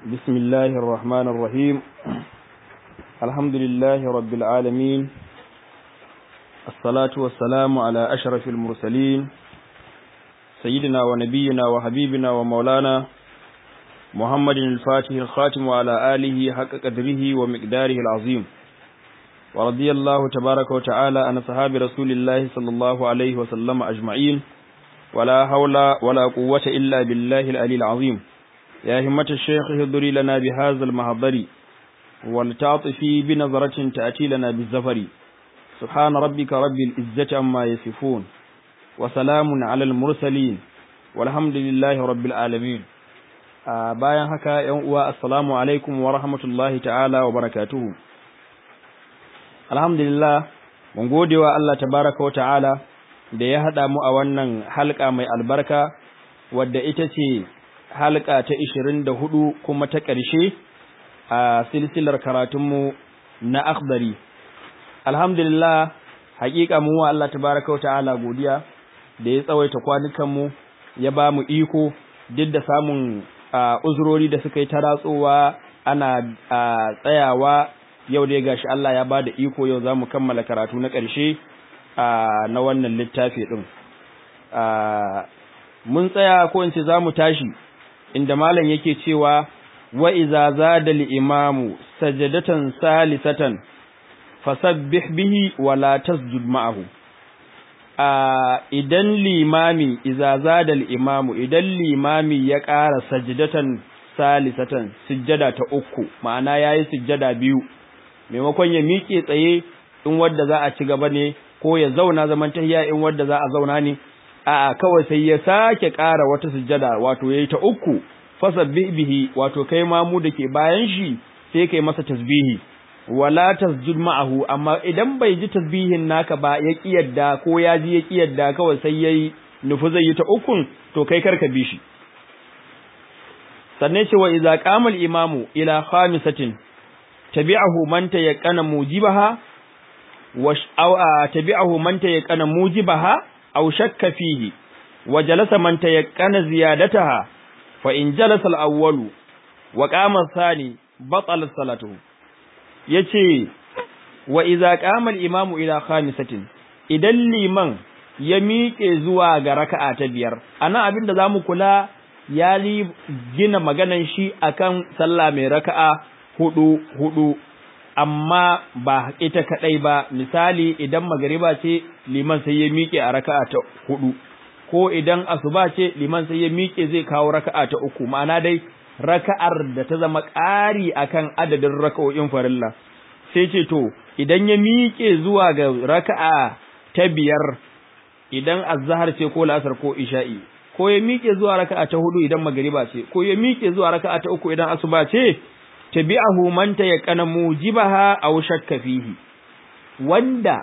بسم الله الرحمن الرحيم الحمد لله رب العالمين الصلاة والسلام على أشرف المرسلين سيدنا ونبينا وحبيبنا ومولانا محمد الفاتح الخاتم وعلى آله حق قدره ومقداره العظيم ورضي الله تبارك وتعالى عن صحاب رسول الله صلى الله عليه وسلم أجمعين ولا حول ولا قوة إلا بالله العلي العظيم يا همة الشيخ اهضري لنا بهذا المحضر ولتعطفي بنظرة تأتي لنا بالزفر سبحان ربك رب العزة عما يصفون وسلام على المرسلين والحمد لله رب العالمين bayan haka ‘yan uwa assalamu alaikum wa rahmatullahi ta'ala wa barakatuhu alhamdulillah mun gode wa Allah tabaraka wa ta'ala da ya haɗa mu a wannan halka mai albarka wadda ita ce halka ta ishirin da hudu kuma ta ƙarshe a silsilar karatunmu na akhdari alhamdulillah haƙiƙa mu wa Allah tabaraka wa ta'ala godiya da ya tsawaita kwanukanmu ya ba mu iko duk da samun uzurori da suka yi ta ratsowa ana tsayawa yau dai gashi Allah ya ba da iko yau za mu kammala karatu na ƙarshe na wannan littafi ɗin mun tsaya ko in ce za mu tashi inda malam yake cewa wa iza zada al-imamu sajadatan salisatan fasabbih bihi wa la tasjud ma'ahu a idan limami iza zada al-imamu idan limami ya ƙara sajadatan salisatan sujjada ta uku ma'ana yayi sujjada biyu maimakon ya miƙe tsaye in wadda za a ci gaba ne ko ya zauna zaman tahiya in wadda za a zauna ne a'a kawai sai ya sake ƙara wata sujjada wato yayi ta uku fasabbih bihi wato kai ma mu dake bayan shi sai kai masa tasbihi wala tasjud ma'ahu amma idan bai ji tasbihin naka ba ya kiyarda ko ya ji ya kiyarda kawai sai yayi nufi zai yi ta ukun to kai karka bi shi sannan ce wa idza qama al-imamu ila khamisatin tabi'ahu man tayaqqana mujibaha wa tabi'ahu man tayaqqana mujibaha aw shakka fihi wa jalasa man tayaqqana ziyadataha fa in jalasa al-awwalu wa qama ath-thani batala salatuhu yace wa idza qama al-imamu ila khamisatin idan liman ya miƙe zuwa ga raka'a ta biyar anan abinda zamu kula ya gina maganan shi akan sallah mai raka'a hudu hudu amma ba ita kadai ba misali idan magariba ce liman sai ya miƙe a raka'a ta hudu ko idan asuba ce liman sai ya miƙe zai kawo raka'a ta uku ma'ana dai raka'ar da ta zama ƙari akan adadin raka'o'in farilla sai ce to idan ya miƙe zuwa ga raka'a ta biyar idan azhar ce ko la'asar ko isha'i ko ya miƙe zuwa raka'a ta hudu idan magariba ce ko ya miƙe zuwa raka'a ta uku idan asuba ce tabi'ahu man tayaqqana mujibaha aw shakka fihi wanda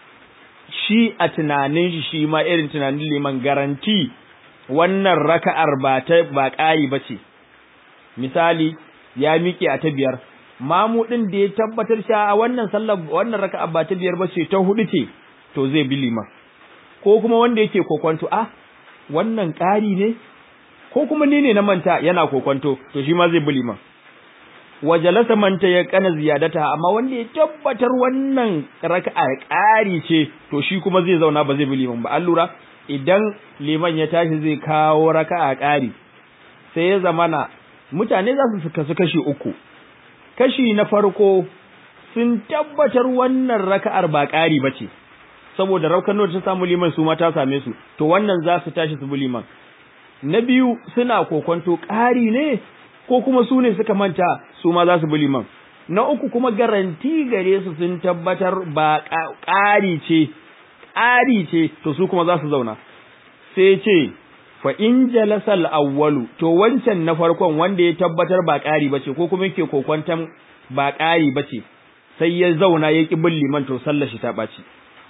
shi a tunanin shi shi ma irin tunanin liman garanti wannan raka'ar ba ta ba ƙari bace misali ya miƙe a ta biyar mamu din da ya tabbatar sha a wannan sallar wannan raka'a ba ta biyar bace ta hudu ce to zai bi liman ko kuma wanda yake kokwanto ah wannan ƙari ne ko kuma ni ne na manta yana kokwanto to shi ma zai bi liman wa jalasa man tayaqqana ziyadata amma wanda ya tabbatar wannan raka'a ƙari ce to shi kuma zai zauna ba zai bi liman ba allura idan liman ya tashi zai kawo raka'a ƙari sai ya zamana mutane za su kasu kashi uku kashi na farko sun tabbatar wannan raka'ar ba ƙari bace saboda raukanar ta samu liman su ma ta same su to wannan za su tashi su bi liman na biyu suna kokonto ƙari ne ko kuma su ne suka manta su ma za su bi liman na uku kuma garanti gare su sun tabbatar ba ƙari ce ƙari ce to su kuma za su zauna sai ce fa in jalasal awwalu to wancan na farkon wanda ya tabbatar ba ƙari bace ko kuma yake kokwantan ba ƙari bace sai ya zauna ya ki bin liman to sallar shi ta ɓaci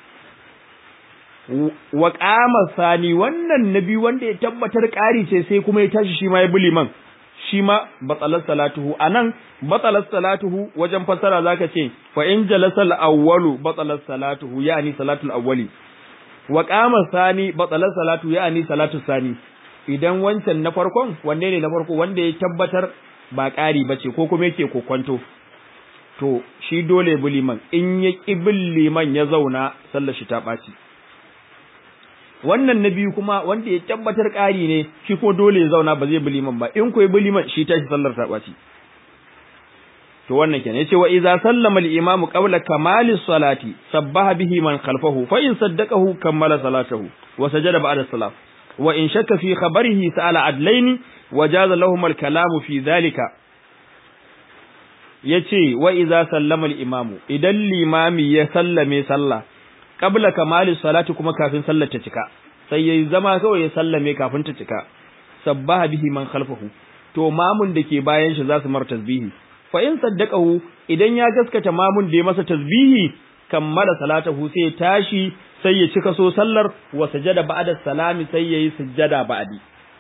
wa qama sani wannan nabi wanda ya tabbatar ƙari ce sai kuma ya tashi shi ma ya bi liman shi ma batsalar salatuhu anan batsalar salatuhu wajen fasara zaka ce fa in jalasal awwalu batsalar salatuhu yani salatul awwali wa qama sani batsalar salatu yani salatu sani idan wancan na farkon wanne ne na farko wanda ya tabbatar ba ƙari bace ko kuma yake kokwanto to shi dole bi liman in ya ƙi bin liman ya zauna sallar shi ta ɓaci wannan na biyu kuma wanda ya tabbatar ƙari ne shi ko dole ya zauna ba zai bi liman ba in ko ya bi liman shi tashi sallar ta ɓaci to wannan kenan yace wa idza sallama al-imamu qabla kamali salati sabbaha bihi man khalfahu fa in saddaqahu kammala salatahu wa sajada ba'da salam wa in shakka fi khabarihi sa'ala adlaini wa jaza lahum al-kalamu fi dhalika yace wa idza sallama al-imamu idan limami ya sallame sallah qabla kamali salati kuma kafin sallar ta cika sai yayi zama kawai ya sallame kafin ta cika sabbaha bihi man khalfahu to mamun da ke bayan shi za su mar tasbihi fa in saddaqahu idan ya gaskata mamun da ya masa tasbihi kammala salatahu sai tashi sai ya cika so sallar wa sajada ba'da salami sai yayi sujjada ba'di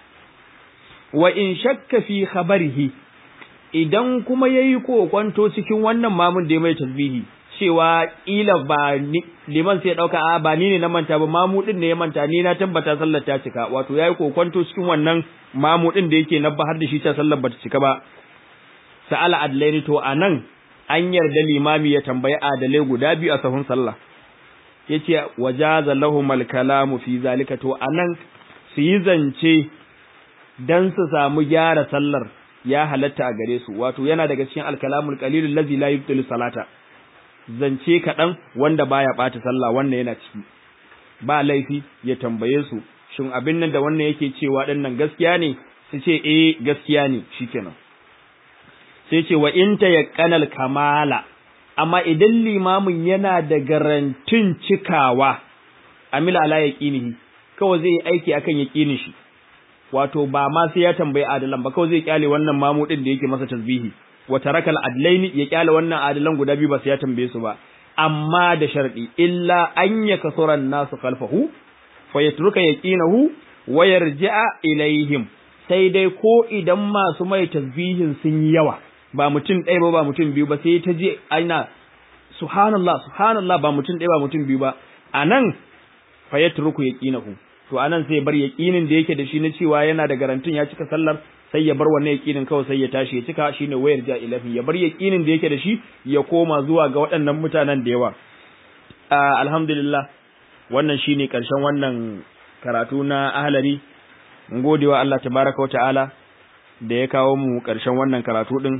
wa in shakka fi khabarihi idan kuma yayi kokwanto cikin wannan mamun da ya mai tasbihi cewa kila ba liman sai dauka a ba ni ne na manta ba mamu din ne ya manta ni na tabbata sallar ta cika wato yayi kokwanto cikin wannan mamu din da yake nabba har da shi ta sallar bata cika ba sa'ala adlaini to anan an yarda limami ya tambayi adalai guda biyu a sahun sallah yace wajaza lahumul kalamu fi zalika to anan su yi zance dan su samu gyara sallar ya halatta a gare su wato yana daga cikin alkalamul qalilul ladzi la yubtilu salata zance kaɗan wanda baya ɓata sallah wannan yana ciki ba laifi ya tambaye su shin abin nan da wannan yake cewa ɗin nan gaskiya ne su ce eh gaskiya ne shikenan sai ce wa in tayaqqanal kamala amma idan limamin yana da garantin cikawa amila ala yaqinihi kawai zai yi aiki akan yaqinin shi wato ba ma sai ya tambayi adalan ba kawai zai kyale wannan mamu din da yake masa tasbihi wa tarakal adlaini ya kyale wannan adalan guda biyu ba sai ya tambaye su ba amma da sharɗi illa an ya kasuran nasu khalfahu fa yatruka yaqinahu wa yarji'a ilaihim sai dai ko idan masu mai tasbihin sun yi yawa ba mutum ɗaya ba ba mutum biyu ba sai ta je aina subhanallah subhanallah ba mutum ɗaya ba mutum biyu ba anan fa yatruku yaqinahu to anan sai bar yaqinin da yake da shi na cewa yana da garantin ya cika sallar sai ya bar wannan yaqinin kawai sai ya tashi ya cika shine wayar ja ilahi ya bar yaqinin da yake da shi ya koma zuwa ga waɗannan mutanen da yawa alhamdulillah wannan shine karshen wannan karatu na ahlari mun gode wa Allah tabaraka ta'ala da ya kawo mu karshen wannan karatu din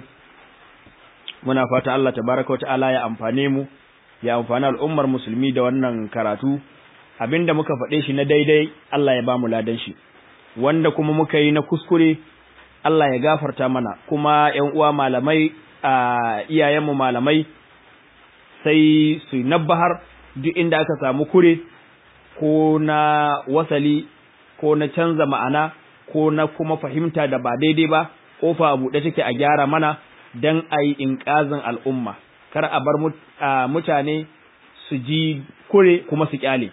muna fata Allah tabaraka ta'ala ya amfane mu ya amfani al'ummar musulmi da wannan karatu abinda muka faɗe shi na daidai Allah ya ba mu ladan shi wanda kuma muka yi na kuskure Allah ya gafarta mana kuma ƴan uwa malamai a iyayenmu malamai sai su nabbahar duk inda aka samu kure ko na wasali ko na canza ma'ana ko na kuma fahimta da ba daidai ba kofa a buɗe take a gyara mana dan a yi inƙazin al'umma kar a bar mutane su ji kure kuma su kyale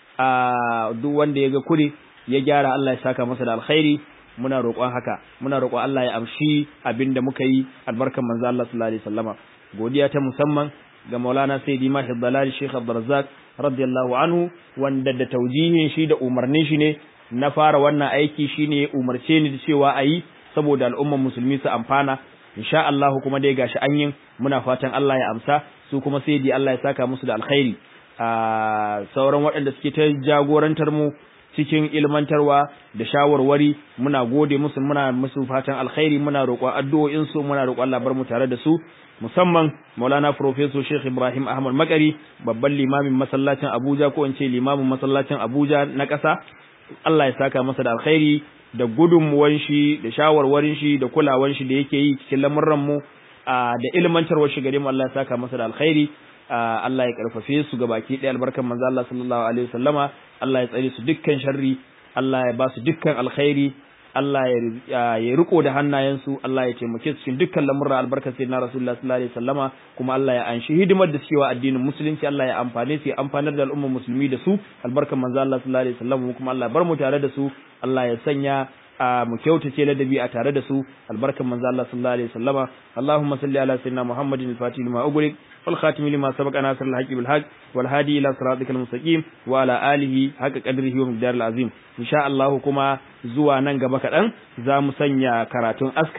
a duk wanda ya ga kure ya gyara Allah ya saka masa da alkhairi muna roƙon haka muna roƙon Allah ya amshi abinda muka yi albarkan manzo Allah sallallahu alaihi wasallama godiya ta musamman ga Maulana Sayyidi Mahid Dalal Sheikh Abdurrazzaq radiyallahu anhu wanda da taujihin shi da umarnin shi ne na fara wannan aiki shine umarce ni da cewa ayi saboda al'ummar musulmi su amfana insha Allah kuma dai gashi an yin muna fatan Allah ya amsa su kuma Sayyidi Allah ya saka musu da alkhairi a sauran waɗanda suke ta jagorantar mu cikin ilmantarwa da shawarwari muna gode musu muna musu fatan alkhairi muna roƙon addu'o'in su muna roƙon Allah bar mu tare da su musamman Maulana Professor Sheikh Ibrahim Ahmad Makari babban limamin masallacin Abuja ko in ce limamin masallacin Abuja na ƙasa Allah ya saka masa da alkhairi da gudunmuwan shi da shawarwarin shi da kulawan shi da yake yi cikin lamurran mu da ilmantarwar shi gare mu Allah ya saka masa da alkhairi Allah ya karfafe su ga baki ɗaya albarkan manzo Allah sallallahu alaihi wasallama Allah ya tsare su dukkan sharri Allah ya ba su dukkan alkhairi Allah ya ya riko da hannayensu Allah ya taimake su cikin dukkan lamurra albarkar sayyidina Rasulullah sallallahu alaihi wasallama kuma Allah ya anshi hidimar da cewa addinin musulunci Allah ya amfane su ya amfanar da al'ummar musulmi da su albarkan manzo Allah sallallahu alaihi wasallama kuma Allah ya bar mu tare da su Allah ya sanya mu kyautace ladabi a tare da su albarkan manzo Allah sallallahu alaihi wasallama Allahumma salli ala sayyidina Muhammadin al-Fatih lima ughliq wal khatim lima sabaqa nasr al-haqqi bil haqq wal hadi ila siratikal mustaqim wa ala alihi haqqa qadrihi wa miqdaril azim insha Allah kuma zuwa nan gaba kadan za mu sanya karatun askari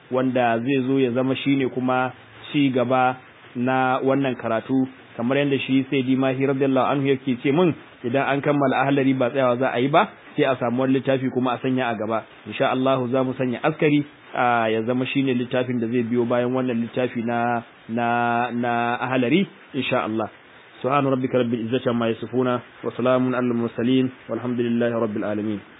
wanda zai zo ya zama shine kuma ci gaba na wannan karatu kamar yadda shi sai di mahi radiyallahu anhu yake ce min idan an kammala ahlari ba tsayawa za a yi ba sai a samu wani littafi kuma a sanya a gaba insha Allah za mu sanya askari ya zama shine littafin da zai biyo bayan wannan littafi na na na ahlari insha Allah سبحان ربك رب العزة عما يصفون وسلام على المرسلين والحمد لله رب العالمين